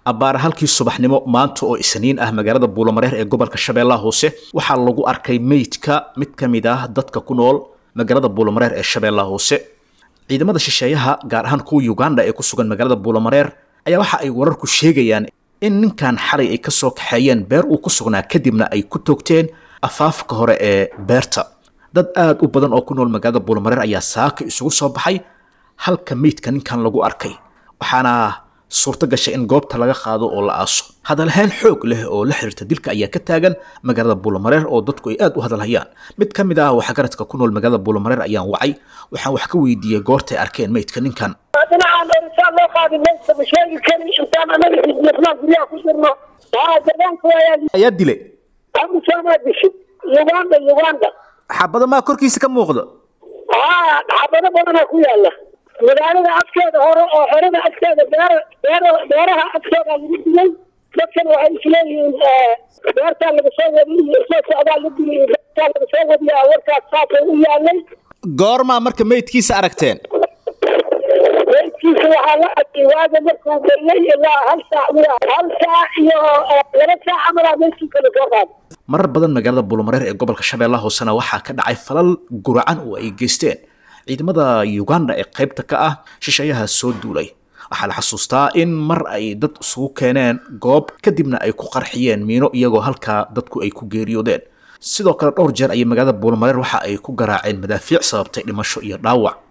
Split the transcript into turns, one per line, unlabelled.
abbaara halkii subaxnimo maanta oo isniin ah magaalada buulamareer ee gobolka shabeellaha hoose waxaa lagu arkay meydka mid ka mid ah dadka ku nool magaalada buulamareer ee shabeellaha hoose ciidamada shisheeyaha gaar ahaan kuwa uganda ee ku sugan magaalada buulamareer ayaa waxa ay wararku sheegayaan in ninkan xalay ay kasoo kaxeeyeen beer uu ku sugnaa kadibna ay ku toogteen afaafka hore ee beerta dad aad u badan oo ku nool magaalada buulamareer ayaa saaka isugu soo baxay halka meydka ninkan lagu arkay waxaana suurto gashay in goobta laga qaado oo la aaso hadalhayn xoog leh oo la xiriirta dilka ayaa ka taagan magaalada buulamareer oo dadku ay aad u hadalhayaan mid ka mid ah waxgaradka ku nool magaalada buulamareer ayaan wacay waxaan wax ka weydiiyey goortay arkeen meydka ninkan
dhinacaan dheeritaan loo qaadi maysa ma sheegi kari intaan anaga xisbiyasnaan guryaha ku jirno waa deegaanka waayaan
ayaa dilay
amusaamaa dishay uganda uganda
xabado maa korkiisa ka muuqda
haa xabado badanaa ku yaala magaalada afkeeda hore oo xerada afkeeda beer beer beeraha afkeeda lagu dilay dadkan waxay isleeyihiin beertaa laga soo wadiy iyo soo socdaa la dilay iyo beertaa laga soo wadiyaa warkaas saasay u yaalay
goormaa marka meydkiisa aragteen
meydkiisa waxaa la arkay waaga markuu geliyay ilaa hal saac wiya hal saac iyo laba saac camalaa meydkiisa lasoo qaaday
marar badan magaalada buulamareer ee gobolka shabeellaha hoosena waxaa ka dhacay falal guracan oo ay geysteen ciidamada uganda ee qaybta ka ah shisheeyaha soo duulay waxaa la xasuustaa in mar ay dad isugu keeneen goob kadibna ay ku qarxiyeen miino iyagoo halkaa dadku ay ku geeriyoodeen sidoo kale dhowr jeer ayay magaalada buulamareer waxa ay ku garaaceen madaafiic sababtay dhimasho iyo dhaawac